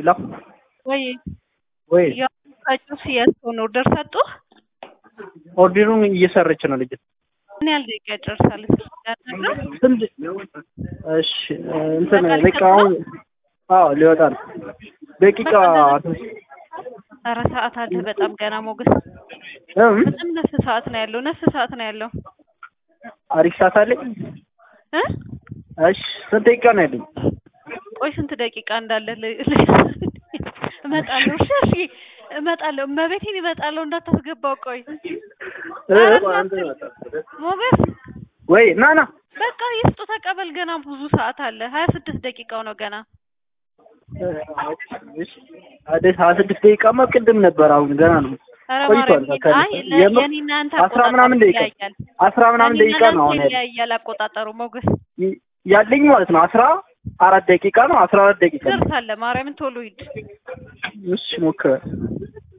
ሌላ ወይ ወይ ያው ሲያስሆን ኦርደር ሰጡ። ኦርደሩን እየሰረች ነው ልጅ ምን ያህል ደቂቃ ጨርሳለች? ስንት እሺ እንትን በቃ አሁን አዎ ሊወጣ ነው ደቂቃ ኧረ ሰዓት አለ በጣም ገና ሞገስ እም በጣም ነፍ ሰዓት ነው ያለው ነፍ ሰዓት ነው ያለው አሪፍ ሰዓት አለኝ እ እሺ ስንት ደቂቃ ነው ያለኝ ቆይ ስንት ደቂቃ እንዳለ ል- እመጣለሁ እሺ እሺ እመጣለሁ እመቤቴን እመጣለሁ እንዳታስገባው ቆይ እ ሞገስ ወይ ና ና በቃ ይስጡ ተቀበል ገና ብዙ ሰዓት አለ ሀያ ስድስት ደቂቃው ነው ገና አደ ሀያ ስድስት ደቂቃማ ቅድም ነበር አሁን ገና ነው ኧረ ቆይቷል ማርያም አይ ለ- የምር የኔና አንተ አስራ አቆጣጠሩ ምናምን ደቂቃ ይለያያል አስራ ምናምን የኔና ደቂቃ ነው አንተ አሁን ያለኝ ይለያያል አቆጣጠሩ ሞገስ ይ- ያለኝ ማለት ነው አስራ አራት ደቂቃ ነው አስራ አራት ደቂቃ ነው ትደርሳለህ ማርያምን ቶሎ ሂድ እሺ ሞክረ